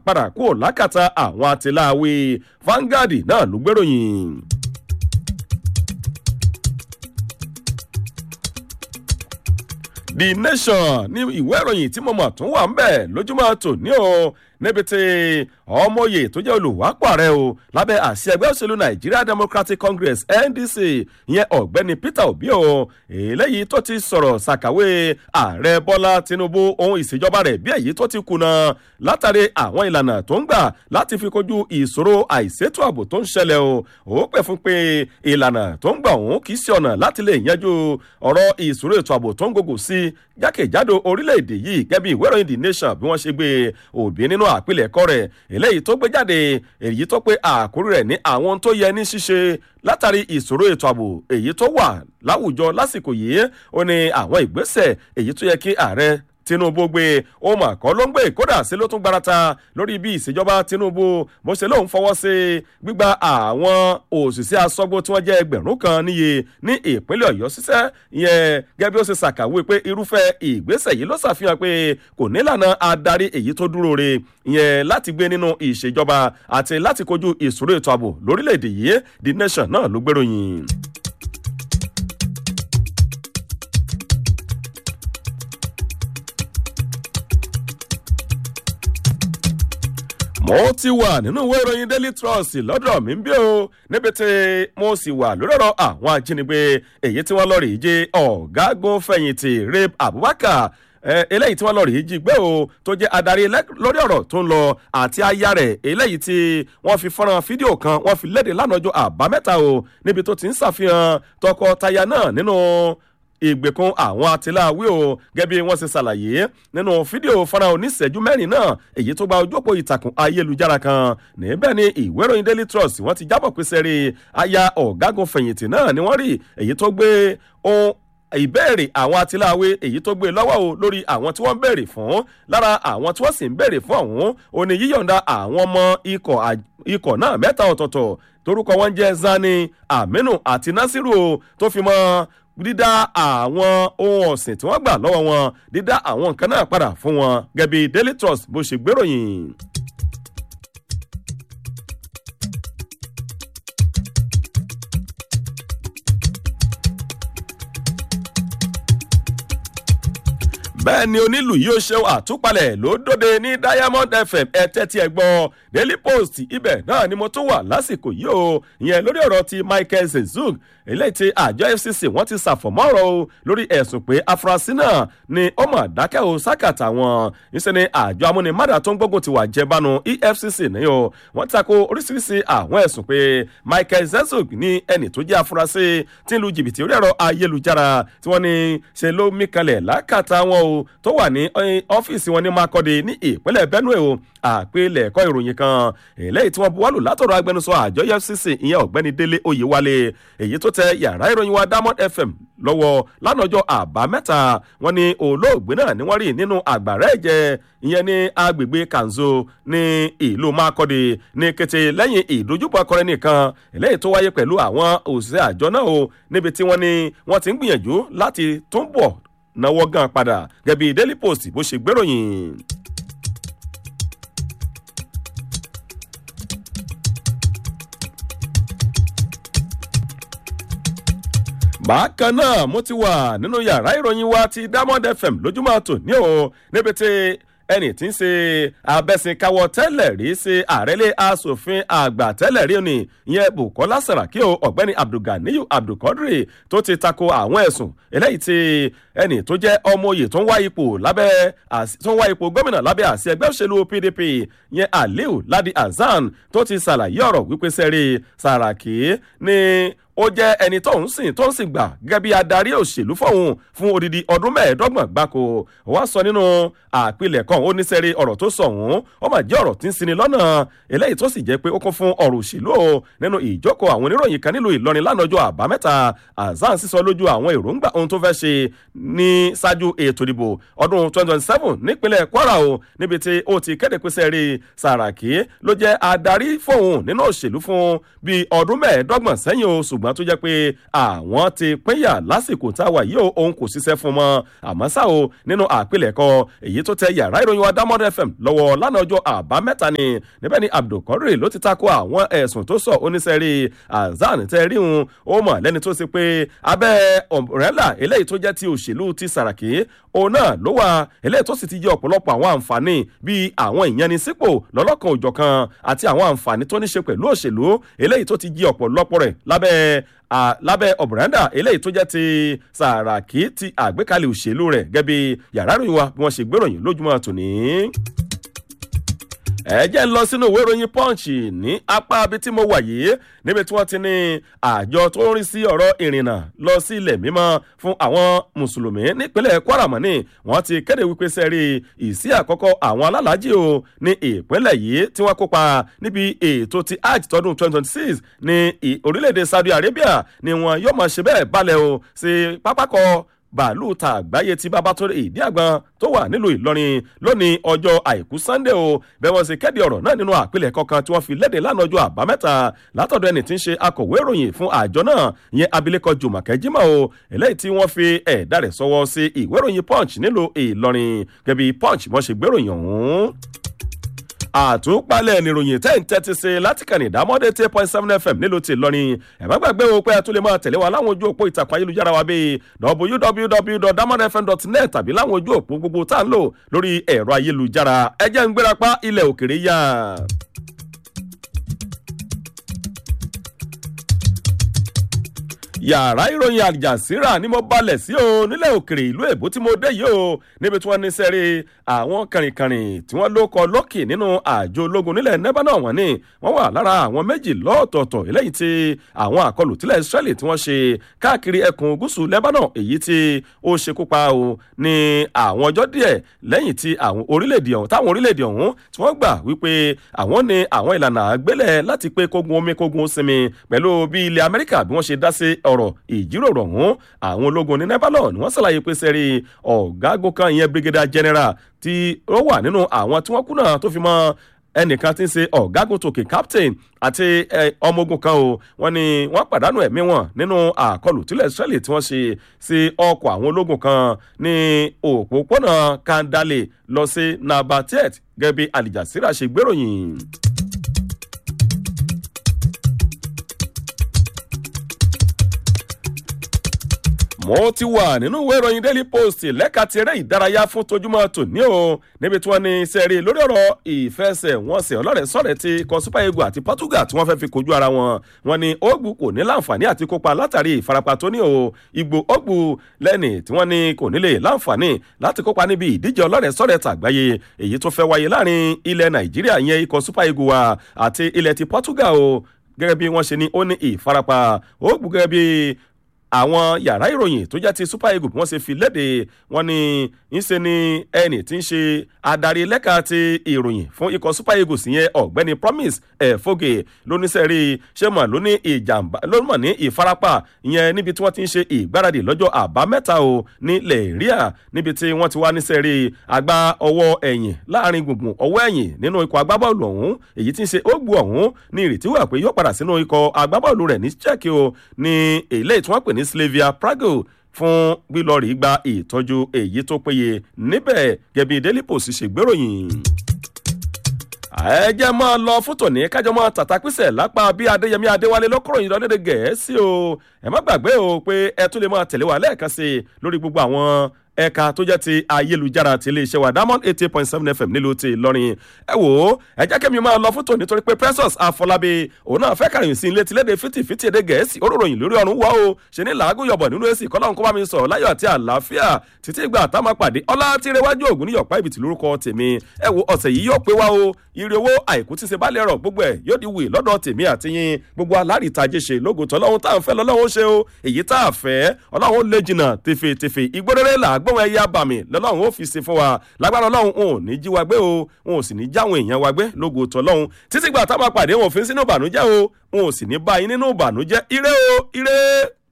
padà kúrò lákàtà àwọn àtìláwí Vanguard náà ló gbéròyìn. the nation ní ìwé ìròyìn tí mo mọ̀ tún wà ń bẹ̀ lójúmọ́ tòní o níbi tí ọmọye tó jẹ́ olùwápọ̀ rẹ̀ o lábẹ́ àṣẹ ẹgbẹ́ òṣèlú Nigeria Democratic Congress NDC ìyẹn ọ̀gbẹ́ni Peter Obi o eléyìí tó ti sọ̀rọ̀ ṣàkàwé ààrẹ Bọ́lá Tinubu ohun ìṣèjọba rẹ̀ bí èyí tó ti kùnà látàrí àwọn ìlànà tó ń gbà láti fi kojú ìṣòro àìsétò ààbò tó ń ṣẹlẹ̀ o ó pè fún pé ìlànà tó ń gbà òun kì í ṣe ọ̀nà láti lè yanjú ọ̀rọ̀ ìṣòro ètò ààbò tó ń gògò sí jákèjádò orílẹ̀-èdè yìí gẹ́bí ìwé ìròyìn The Nation bí wọ́n ṣe gbé Obi nínú àpilẹ̀kọ rẹ̀ eléyìí tó gbé jáde èyí tó pé àkórí rẹ̀ ní àwọn tó yẹ ní ṣíṣe látàrí ìṣòro ètò ààbò èyí tó wà láwùjọ lásìkò yìí ó ní àwọn ìgbésẹ̀ èyí tó yẹ kí ààrẹ Tinubu gbé ohun àkọ́ ló ń gbé kódà sí ló tún gbarata lórí bí ìṣèjọba Tinubu bó ṣe lóun fọwọ́ sí gbígba àwọn òṣìṣẹ́ aṣọ́gbó tí wọ́n jẹ́ ẹgbẹ̀rún kan níye ní ìpínlẹ̀ Ọ̀yọ́ ṣiṣẹ́ ìyẹn gẹ́gẹ́ bí ó ṣe ṣàkàwé pé irúfẹ́ ìgbésẹ̀ yìí ló ṣàfihàn pé kò nílànà adarí èyí tó dúró re ìyẹn láti gbé nínú ìṣèjọba àti láti kojú ìṣòro ètò ààbò lórílẹ̀‐èdè yìí The Nation náà ló gbéròyìn. mo ti wà nínú ìwé ìròyìn daily trust lọ́dọ̀ mi ń bí o níbi tí mo sì wà lórí ọ̀rọ̀ àwọn ajínigbé èyí tí wọ́n lọ rí jẹ́ ọ̀gágun fẹ̀yìntì rape abubakar eléyìí tí wọ́n lọ rí jí gbé o tó jẹ́ adarí lórí ọ̀rọ̀ tó ń lọ àti aya rẹ̀ eléyìí tí wọ́n fi fọ́nrán fídíò kan wọ́n fi léde lánàá ọjọ́ àbámẹ́ta o níbi tó ti ń ṣàfihàn tọkọtaya náà nínú ìgbèkùn àwọn atiláwí o gẹ́gẹ́ bí wọ́n ṣe ṣàlàyé nínú fídíò fọ́nrán oníṣẹ́jú mẹ́rin náà èyí tó gba ojú òpó ìtàkùn ayélujára kan níbẹ̀ ni ìwé ìròyìn daily trust wọ́n ti jábọ̀ pé sẹ́rí aya ọ̀gágun fẹ̀yìntì náà ni wọ́n rí èyí tó gbé ohun ìbéèrè àwọn atiláwé èyí tó gbé lọ́wọ́ o lórí àwọn tí wọ́n ń béèrè fún lára àwọn tí wọ́n sì ń béèrè fún ọ̀hún ó ní yíyọ̀ǹda àwọn ọmọ ikọ̀ náà mẹ́ta ọ̀tọ̀ọ̀tọ̀ torúkọ wọn jẹ́ Zani Aminu àti Nasiru o tó fi mọ́ dídá àwọn ohun ọ̀sìn tí wọ́n gbà lọ́wọ́ wọn dídá àwọn nǹkan náà padà fún wọn gẹ́gẹ́ bí Daily Trust bó ṣe gbéròyìn. bẹ́ẹ̀ ni onílù yìí ó ṣe àtúpalẹ̀ ló dóde ní Diamond FM ẹ tẹ́tí ẹ gbọ́ Daily Post ibẹ̀ náà ni mo tún wà lásìkò yìí o ìyẹn lórí ọ̀rọ̀ ti Michael Zezug eléyìí tí àjọ FCC wọ́n ti ṣàfọ̀mọ́ ọ̀rọ̀ o lórí ẹ̀sùn pé afurasí náà ni ó mà dákẹ́ o sákàtà wọn níṣẹ́ ni àjọ amúnimádà tó ń gbógun ti wà jẹbánu EFCC ní o wọ́n tako oríṣiríṣi àwọn ẹ̀sùn pé Michael Zezug ní ẹni tó jẹ́ afurasí tí ń lu jìbìtì orí ẹ̀rọ ayélujára tí wọ́n ní ṣe ló mí kalẹ̀ lákàtà wọn o tó wà ní ọ́fíìsì wọn ní Makurdi ní ìpínlẹ̀ Benue o àpilẹ̀kọ ìròyìn kan eléyìí tí wọ́n buwọ́lù látọ̀rọ̀ agbẹnusọ àjọ EFCC ìyẹn ọ̀gbẹ́ni Délé Oyèwálé èyí tó tẹ yàrá ìròyìn wa Diamond FM lọ́wọ́ lánàjọ́ àbámẹ́ta wọ́n ní olóògbé náà ni wọ́n rí nínú àgbàrá ẹ̀jẹ̀ ìyẹn ní agbègbè Kanzo ní ìlú Makurdi ní kété lẹ́yìn ìdójúpọ̀ akọrin nìkan eléyìí tó wáyé pẹ̀lú àwọn òṣìṣẹ́ àjọ náà o níbi tí wọ́n ní wọ́n ti ń gbìyànjú láti túnbọ̀ náwó gan padà gẹ́gẹ́ bí Daily Post bó ṣe gbéròyìn. bákan náà mo ti wà nínú yàrá ìròyìn wa ti Diamond FM lójúmọ́ tòní o níbi tí ẹni tí ń ṣe abẹ́sìnkáwọ́ tẹ́lẹ̀ rí ṣe àrẹ́lé asòfin àgbà tẹ́lẹ̀ rí ni ìyẹn Bukola Saraki o ọ̀gbẹ́ni Abdulganiyu Abdulkadri tó ti tako àwọn ẹ̀sùn eléyìí tí ẹni tó jẹ́ ọmọ oyè tó ń wá ipò lábẹ́ tó ń wá ipò gómìnà lábẹ́ àṣẹ ẹgbẹ́ òṣèlú PDP ìyẹn Aliu Ladi Hasan tó ti ṣàlàyé ọ̀rọ̀ wípé sẹ́rí Saraki ní ó jẹ́ ẹni tó ń sìn tó ń sìn gbà gẹ́gẹ́ bí adarí òṣèlú fọ̀hún fún odidi ọdún mẹ́ẹ̀ẹ́dọ́gbọ̀n gbáko wọ́n sọ nínú àpilẹ̀kọ ó ní sẹ́rí ọ̀rọ̀ tó sọ ọ̀hún ó mà jẹ́ ọ̀rọ̀ tí ń sinmi lọ́nà eléyìí tó sì jẹ́ pé ó kún fún ọ̀rọ̀ òṣèlú o nínú ìjókòó àwọn oníròyìn kan nílùú Ìlọrin lánàjọ́ àbámẹ́ta Hasan sísọ lójú àwọn èròǹgbà ohun tó fẹ́ ṣe ní ṣáájú ètò ìdìbò ọdún 2027 nípínlẹ̀ Kwara o níbi tí ó ti kéde pé sẹ́rí Sàràkí ló jẹ́ adarí fóun nínú òṣèlú fún bíi ọdún mẹ́ẹ̀ẹ́dọ́gbọ̀n sẹ́yìn o ṣùgbọ́n ṣùgbọ́n tó jẹ́ pé àwọn ti pínyà lásìkò tá a wà yìí o òun kò ṣiṣẹ́ fún mọ́ àmọ́ ṣá o nínú àpilẹ̀kọ èyí tó tẹ yàrá ìròyìn wa dámọ́dé fm lọ́wọ́ lánàá ọjọ́ àbámẹ́ta ni níbẹ̀ ni abdulkadir ló ti takò àwọn ẹ̀sùn tó sọ oníṣẹ́rí azan tẹ́ rí un ó mọ̀ lẹ́ni tó ṣe pé abẹ́ ọ̀rẹ́là eléyìí tó jẹ́ ti òṣèlú ti sàràkí òun náà ló wà eléyìí tó sì ti jẹ́ ọ̀pọ̀lọpọ̀ àwọn àǹfààní bíi àwọn ìyanisípò lọ́lọ́kan òjọ̀kan àti àwọn àǹfààní tó ní ṣe pẹ̀lú òṣèlú eléyìí tó ti jẹ́ ọ̀pọ̀lọpọ̀ rẹ̀ lábẹ́ lábẹ́ ọ̀bùrẹ́ndà eléyìí tó jẹ́ ti sàràkí ti àgbékalẹ̀ òṣèlú rẹ̀ gẹ́bí yàrá ìròyìn wa bí wọ́n ṣe gbéròyìn lójúmọ́ tòní ẹ jẹ́ ń lọ sínú ìwé ìròyìn punch ní apá ibi tí mo wà yìí níbi tí wọ́n ti ní àjọ tó ń rí sí ọ̀rọ̀ ìrìnnà lọ sí ilẹ̀ mímọ́ fún àwọn mùsùlùmí nípínlẹ̀ kwara mọ́ni wọ́n ti kéde wípé sẹ́rí ìsí àkọ́kọ́ àwọn alálàájì o ní ìpínlẹ̀ yìí tí wọ́n kópa níbi ètò ti hajj tọdún 2026 ní orílẹ̀-èdè saudi arabia ni wọn yóò máa ṣe bẹ́ẹ̀ balẹ̀ o sí pápákọ̀ bàálù ta àgbáyé tí babatunde ìdí àgbọn tó wà nílùú ìlọrin lónìí ọjọ́ àìkú sunday o bẹ́ẹ̀ wọ́n sì kéde ọ̀rọ̀ náà nínú àpilẹ̀ kankan tí wọ́n fi léde lánàá ọjọ́ àbámẹ́ta látọ̀dọ̀ ẹni tí ń ṣe akọ̀wé ìròyìn fún àjọ náà ìyẹn abilékọ jùmọ̀kẹ́ jimá o eléyìí tí wọ́n fi ẹ̀dá rẹ̀ sọwọ́ sí ìwé ìròyìn punch nílùú ìlọrin gẹ́bí punch wọ́n ṣe gbéròyìn ọ̀hún àtúpalẹ̀ nìròyìn tẹ́ ń tẹ́tí sí láti kàn ní ìdámọ́dé ten point seven fm nílùú ti lọ́rin ẹ̀ má gbàgbé o pé ẹ tún lè máa tẹ̀lé wa láwọn ojú òpó ìtàkùn ayélujára wa bíi www.damodfm.net tàbí láwọn ojú òpó gbogbo tá à ń lò lórí ẹ̀rọ ayélujára ẹ jẹ́ ń gbérapá ilẹ̀ òkèrè yá. yàrá ìròyìn àjàsíra ni mo balẹ̀ sí o nílẹ̀ òkèrè ìlú èbó tí mo dé yìí o níbi tí wọ́n ní sẹ́rí àwọn kàrìnkàrìn tí wọ́n ló kọ lọ́kì nínú àjọ ológun nílẹ̀ nẹ́bánà wọ́n ní wọ́n wà lára àwọn méjì lọ́ọ̀tọ̀ọ̀tọ̀ eléyìí tí àwọn àkọlù tílẹ̀ israẹli tí wọ́n ṣe káàkiri ẹkùn gúúsù lẹ́bánà èyí tí ó ṣekú pa o ní àwọn ọjọ́ díẹ̀ lẹ́yìn tí àwọn orílẹ̀-èdè ọ̀hún táwọn orílẹ̀-èdè ọ̀hún tí wọ́n gbà wípé àwọn ní àwọn ìlànà àgbélẹ̀ láti pé kógun omi kógun sinmi pẹ̀lú bí ilẹ̀ amẹ́ríkà bí wọ́n ṣe dá sí ọ̀rọ̀ ìjíròrò ọ̀hún àwọn ológun ní nebalon ni wọ́n ṣàlàyé pé sẹ́rí ọ̀gágun kan ìyẹn brigadier general tí ó wà nínú àwọn tí wọ́n kú náà tó fi mọ́ ẹnìkan tí ń ṣe ọ̀gágun tòkè captain àti ọmọ ogun kan o wọ́n ní wọ́n pàdánù ẹ̀mí wọn nínú àkọlù tílẹ̀ israeli tí wọ́n ṣe sí ọkọ̀ àwọn ológun kan ní òpópónà kandale lọ sí nabatet gẹ́gẹ́ bí alijasira ṣe gbéròyìn. mo ti wà nínú ìwé ìròyìn daily post lẹ́ka ti eré ìdárayá fún tojúmọ́ tòní o níbi tí wọ́n ní sẹ́rí lórí ọ̀rọ̀ ìfẹsẹ̀wọnsẹ̀ ọlọ́rẹ̀ sọ̀rẹ̀ ti ikọ̀ super eagles àti portugal tí wọ́n fẹ́ fi kojú ara wọn wọn ni ogbu kò ní láǹfààní àti kópa látàrí ìfarapa tó ní o ìgbò ogbu lẹ́nì tí wọ́n ní kò nílè láǹfààní láti kópa níbi ìdíje ọlọ́rẹ̀ sọ̀rẹ̀ tàgbáyé èyí tó fẹ́ wáyé láàrin ilẹ̀ nàìjíríà yẹn ikọ̀ super eagles wa àti ilẹ̀ ti portugal o gẹ́gẹ́ bí wọ́n ṣe ní ó ní ìfarapa ogbu gẹ́gẹ́ bí àwọn yàrá ìròyìn tó jẹ́ ti super eagles wọ́n ṣe fi léde wọ́n ní ńṣe ni ẹnì tí ń ṣe adarí lẹ́ka ti ìròyìn fún ikọ̀ super eagles yẹn ọ̀gbẹ́ni promise ẹ̀fọ́gè lóníṣẹ́rí ṣé mọ̀ ló ní ìjàmbá ló mọ̀ ní ìfarapa ìyẹn níbi tí wọ́n ti ń ṣe ìgbáradì lọ́jọ́ àbámẹ́ta o ní lẹ́ẹ̀ríà níbi tí wọ́n ti wá níṣẹ́rí àgbá ọwọ́ ẹ̀yìn láàrin gbùngbùn ọwọ́ ẹ̀yìn nínú ikọ̀ agbábọ́ọ̀lù ọ̀hún èyí tí ń ṣe ógbù ọ̀hún ní ìrètí wà pé yóò padà sínú ikọ̀ agbábọ́ọ̀lù rẹ̀ ní czech o ní èlé tí wọ́n pè ní slavia prague fún gbílọ́ọ̀rì gba ìtọ́jú èyí tó péye níbẹ̀ gẹ̀bí daily post ṣe gbéròyìn ẹ jẹ́ máa lọ fún tòní kájọ máa tàtàpísẹ̀ lápá bí adéyẹmí adéwálé lọ́kọ̀rọ̀ yìí lọ́dẹ̀dẹ̀ gẹ̀ẹ́sì o ẹ má gbàgbé o pé ẹ tún lè máa tẹ̀lé wa lẹ́ẹ̀kan sí i lórí gbogbo àwọn ẹ̀ka tó jẹ́ ti ayélujára ti iléeṣẹ́ wa diamond eighty eight point seven fm nílùú ti ìlọrin ẹ wò ó ẹ jẹ́ kẹ́mi máa lọ fún tòní torí pé precious afọlábí òun náà fẹ́ kàròyìn sí ilé tilédè fìtìfìtì èdè gẹ̀ẹ́sì oróròyìn lórí ọ̀run wá o ṣe ní làágùn yọ̀bọ̀ nínú èsì kọ́lá nǹkan bá mi sọ̀rọ̀ láyọ̀ àti àlàáfíà títí ìgbà tá a máa pàdé ọlá tí rẹwájú ògùn ní yọ̀pá ìbìtì lórúkọ tèmi ẹ wo ọ̀sẹ̀ yìí yóò pé wá o ire owó àìkú tí ṣe bá lè rọ̀ gbogbo ẹ̀ yóò di wì lọ́dọ̀ tèmi àti yín gbogbo alárìítajé ṣe lógo tó ọlọ́run tá à ń fẹ́ lọ́lọ́run ṣe o èyí tá a fẹ́ ọlọ́run lè jìnnà tèfètèfè ìgbóréré làágbọ́n ẹ̀yà bàmì lọ́lọ́run ó fi ṣe fún wa lágbára ọlọ́run òun ò ní jí wa gbé o òun ò sì ní jáwọn èèyàn wa gbé lógo tó ọlọ́run títí gbà tá a máa pàdé wọn òfin sínú ìbànújẹ́ o òun ò sì ní bá yín nínú ìbànújẹ́ ire o ire.